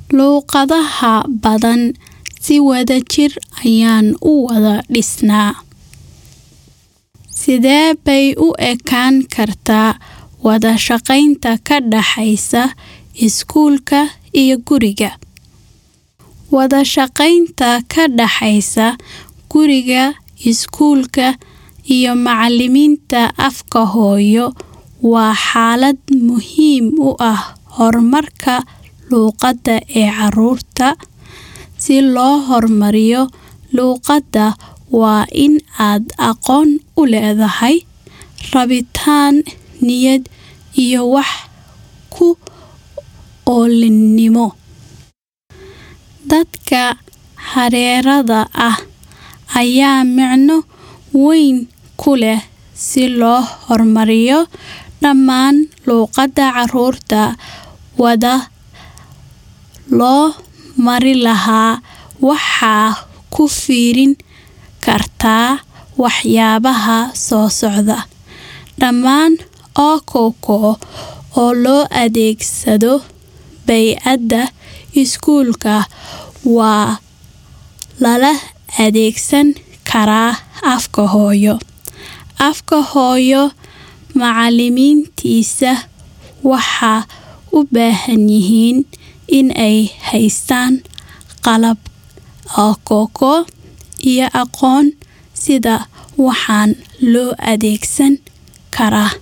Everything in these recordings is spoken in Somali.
luuqadaha badan si wadajir ayaan u wada dhisnaa sidee bay u ekaan kartaa wada shaqaynta ka dhaxaysa iskuulka iyo guriga wada shaqaynta ka dhaxaysa guriga iskuulka iyo macalimiinta afka hooyo waa xaalad muhiim u ah horumarka luuqadda ee caruurta si loo horumariyo luuqadda waa in aad aqoon u leedahay rabitaan niyad iyo wax ku oolinimo dadka hareerada ah ayaa micno weyn ku leh si loo horumariyo dhammaan luuqadda caruurta wada loo mari lahaa waxaa ku fiirin kartaa waxyaabaha soo socda dhammaan okoko oo loo adeegsado bay-adda iskuulka waa lala adeegsan karaa afka hooyo afka hooyo macalimiintiisa waxaa u baahan yihiin in ay haystaan qalab okoko iyo aqoon sida waxaan loo adeegsan karaa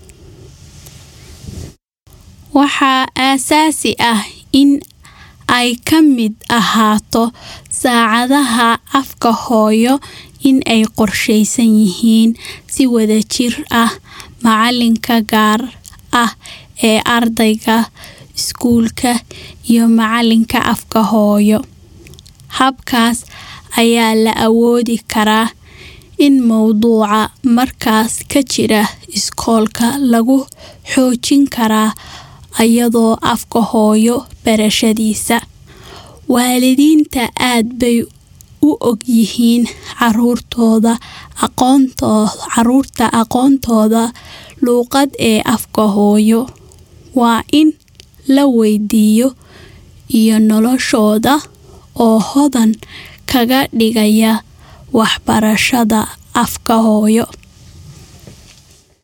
waxaa aasaasi ah in ay ka mid ahaato saacadaha afka hooyo in ay qorshaysan yihiin si wadajir ah macalinka gaar ah ee ardayga iskuulka iyo macalinka afka hooyo habkaas ayaa la awoodi karaa in mowduuca markaas ka jira iskoolka lagu xoojin karaa iyadoo afka hooyo barashadiisa waalidiinta aad bay u ogyihiin caruurtooda caruurta aqoontooda luuqad ee afka hooyo waa in la weydiiyo iyo noloshooda oo hodan kaga dhigaya waxbarashada afka hooyo